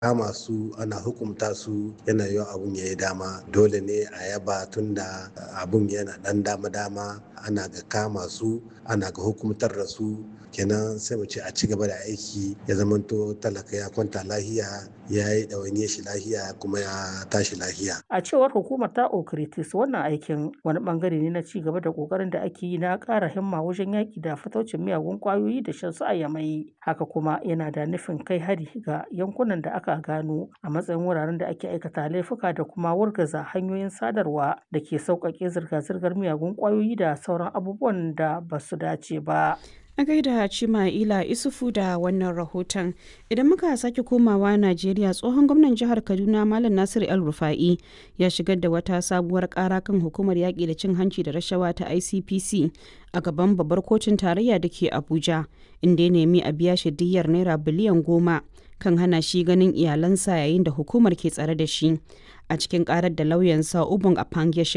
kama su ana hukumta su yana yiwa abun ya yi dama dole ne a yaba tunda abun yana dan dama-dama ana ga kama su ana ga hukumtar da su kenan sai mu ce a ci gaba da aiki ya zamanto talaka ya kwanta lahiya ya yi ɗawainiyar shi lahiya kuma ya tashi lahiya. A cewar hukumar ta Okritis wannan aikin wani bangare ne na ci gaba da kokarin da ake yi na ƙara himma wajen yaƙi da fataucin miyagun ƙwayoyi da shan su a yamai. Haka kuma yana da nufin kai hari ga yankunan da aka gano a matsayin wuraren da ake aikata laifuka da kuma wargaza hanyoyin sadarwa da ke sauƙaƙe zirga-zirgar miyagun ƙwayoyi da sauran abubuwan da ba su dace ba. A gaida Cima'ila Isufu da wannan rahoton. Idan muka sake komawa Najeriya tsohon gwamnan jihar Kaduna Malam Nasiru El Rufa'i ya shigar da wata sabuwar kara kan hukumar yaƙi da cin hanci da rashawa ta ICPC a gaban babbar kotun tarayya da ke Abuja inda ya nemi a biya shi diyyar naira biliyan goma kan hana shi ganin iyalansa yayin da hukumar ke tsare da shi. A cikin karar da lauyansa Ubun Apang ya